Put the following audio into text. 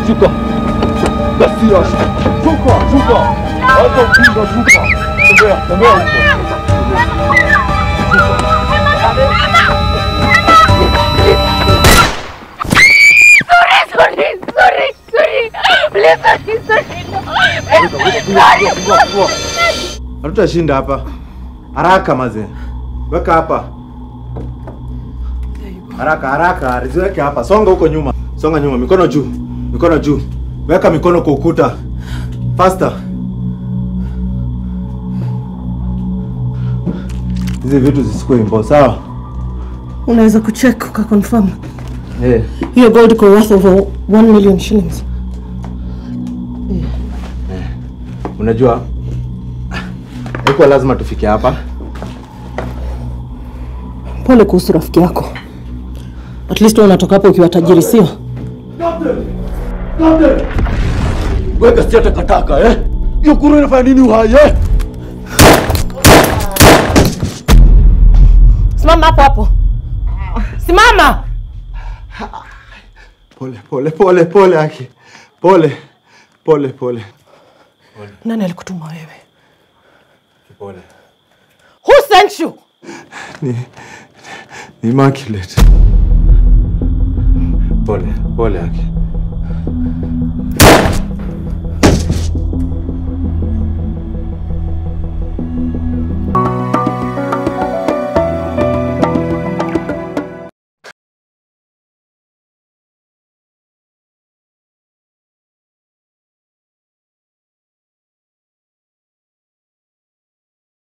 Shuka. Gasia. Shuka, shuka. Acha ujinga, shuka. Tembea, tembea huko. Hatutashinda hapa. Haraka maze. Weka hapa. Haraka haraka, riziweke hapa. Songa huko nyuma. Songa nyuma, mikono juu. Mikono juu. Weka mikono kwa ukuta. Faster. Hizi vitu zisikue imbo, sawa? Unaweza kucheck ukaconfirm. Eh. Hiyo gold iko worth over 1 million shillings. Unajua haikuwa lazima tufike hapa. Pole kuhusu rafiki yako. At least wewe unatoka hapo ukiwa tajiri, sio? Weka sia takataka eh? Hiyo kuru inafanya nini uhai eh? Simama hapo hapo. Simama. Pole pole pole pole Aki. Pole pole pole. Nani alikutuma wewe? Pole. Who sent you? Ni ni Immaculate. Pole pole Aki.